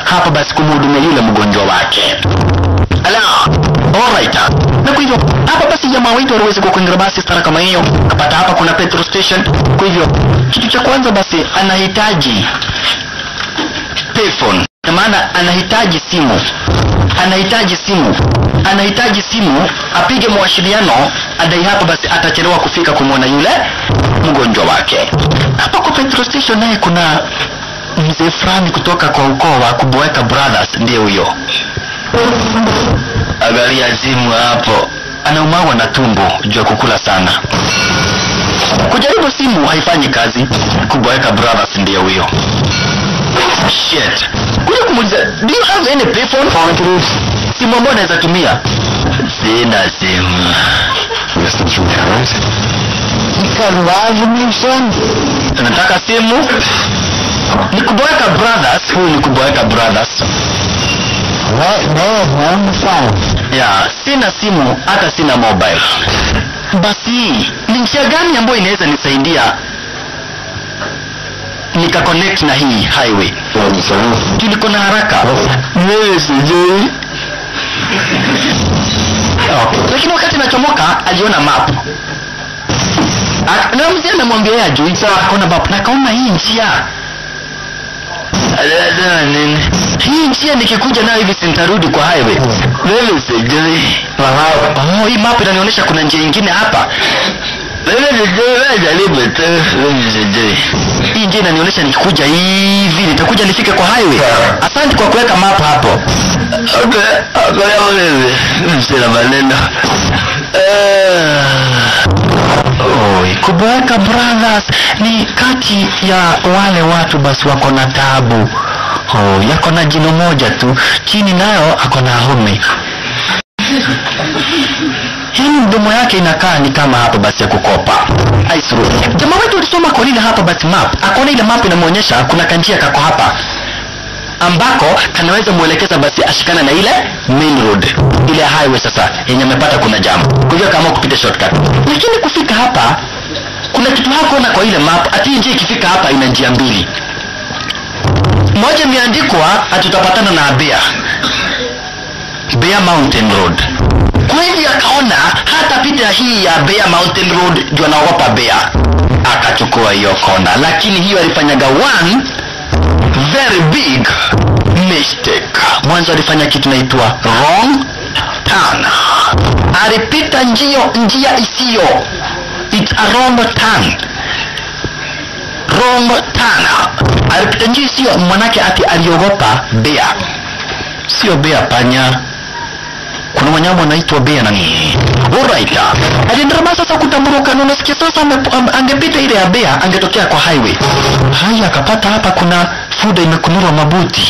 hapa basi kumhudumia yule mgonjwa wake ala alright na kwa hivyo hapa basi jamaa wetu aliweza kuingia basi stara kama hiyo kapata hapa kuna petrol station kwa hivyo kitu cha kwanza basi anahitaji payphone kwa maana anahitaji simu anahitaji simu anahitaji simu apige mawasiliano adai hapa basi atachelewa kufika kumwona yule mgonjwa wake hapa kwa petrol station naye kuna mzee fulani kutoka kwa ukoo wa kuboeka brothers ndiye huyo angalia simu hapo anaumagwa na tumbo juu ya kukula sana kujaribu simu haifanyi kazi kuboeka brothers ndiye huyo shit kuja kumuuliza do you have any payphone simu ambayo naweza tumia sina simu Listen from parents. You got love in me, son? nataka simu ni kuboeka brothers huyu ni kuboeka brothers Right now, on the phone. ya sina simu hata sina mobile basi ni njia gani ambayo inaweza nisaidia nika connect na hii highway What, son? juu niko na haraka wewe sijui okay. lakini wakati nachomoka aliona map Ak- na mzee amemwambia yeye ajui sawa akaona map na akaona hii njia Anasema nini? hii njia nikikuja nayo hivi sintarudi kwa highway wewe sijui oh, hii map inanionyesha kuna njia ingine hapa wewe sijui wewe jaribu tu wewe sijui hii njia inanionyesha nikikuja hivi nitakuja nifike kwa highway asante kwa kuweka map hapo okay okay wewe msina maneno Oi, Kuboeka Brothers ni kati ya wale watu basi wako na tabu. Oh, yako na jino moja tu, chini nayo ako na home. Yaani mdomo yake inakaa ni kama hapa basi ya kukopa. Ice road. Jamaa wetu alisoma kwa nini hapa basi map. Akaona ile map inamwonyesha kuna kanjia kako hapa ambako kanaweza mwelekeza basi ashikana na ile main road ile highway sasa yenye amepata kuna jam kwa hivyo akaamua kupita shortcut lakini kufika hapa kuna kitu hakuona kwa ile map ati hii njia ikifika hapa ina njia mbili moja imeandikwa ati tutapatana na Bear Bear Mountain Road kwa hivyo akaona hata pita hii ya Bear Mountain Road juu anaogopa Bear akachukua hiyo kona lakini hiyo alifanyaga one very big mistake mwanzo alifanya kitu naitwa wrong turn alipita njio njia isiyo it's a wrong turn wrong turn alipita njia isiyo mwanake ati aliogopa bea sio bea panya kuna wanyama wanaitwa bea na nini alright aliendelea sasa kutamburuka na unasikia sasa ame- am- angepita ile ya bea angetokea kwa highway haya akapata hapa kuna fuda imekunurwa mabuti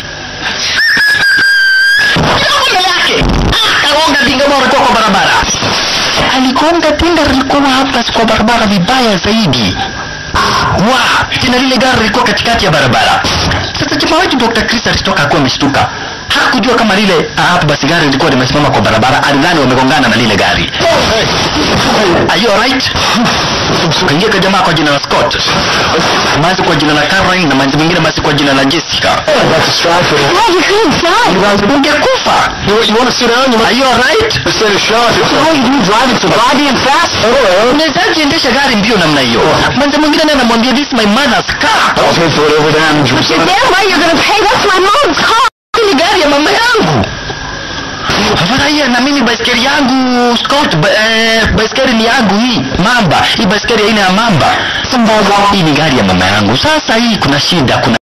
mbele yake akagonga dinga ambao alikuwa kwa barabara aligonga dinga lilikuwa hapa kwa barabara vibaya zaidi wa tena lile gari lilikuwa katikati ya barabara sasa jamaa wetu dr chris alitoka akuwa ameshtuka hakujua kama lile ah, hapo basi gari lilikuwa limesimama kwa barabara alidhani wamegongana na lile gari are you alright kaingia kwa jamaa kwa jina la scott manzi kwa jina la caroline na manzi mwingine basi kwa jina la jessica That's a strike for Yeah, you couldn't die. ungekufa You, you want to sit down? You are you alright want to sit a shot? How you do driving so goddamn fast? unawezaji endesha gari mbio namna hiyo manzi mwingine naye anamwambia this is my mother's car I'll pay for whatever damage was You're done. damn right you're gonna pay. That's my mom's car. Hii ni gari ya mama yangu furahia na mimi baiskeli yangu Scott ba, eh, baiskeli ni yangu hii mamba hii baiskeli aina ya mamba hii ni gari ya mama yangu sasa hii kuna shida kuna